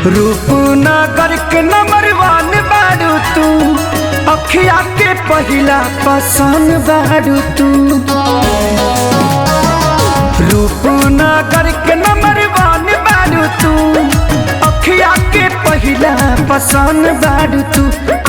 रूपनगर के नंबर वन बारू तू अखिया के पहिला पसंद बारू तू रूपनगर के नंबर वन बारू तू अखिया के पहिला पसंद बारू तू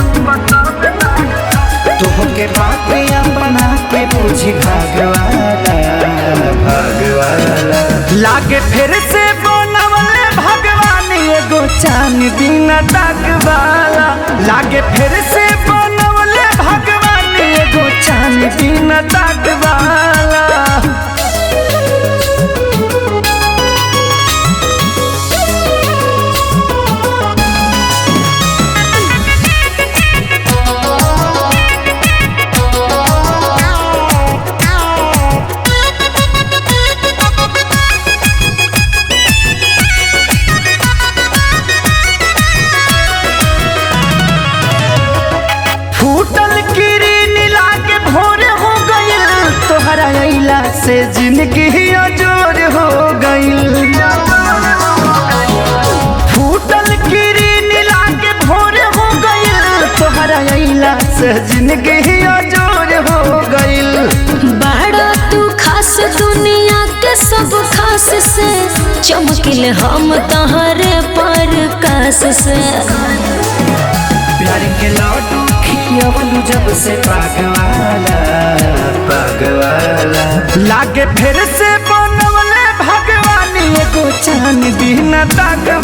तुहके बात अपना के पूछी भगवाना भगवाना लागे फिर से बनवले भगवान एगो चान दिन वाला लागे फिर से बनवले भगवान एगो चान दिन वाला फूटल किरीन लागे भोर हो गइल तोहरा अइला से जिंदगी अजोर हो गइल फूटल किरीन लागे भोर हो गइल तोहरा अइला से जिंदगी अजोर हो गइल बड़ा तू खास दुनिया के सब खास से चमकिल हम तहरे पर कास से प्यार के लड्डू खियवलू जब से पागवाला पागवाला लागे फिर से बनवले भगवान एगो चान दिन तक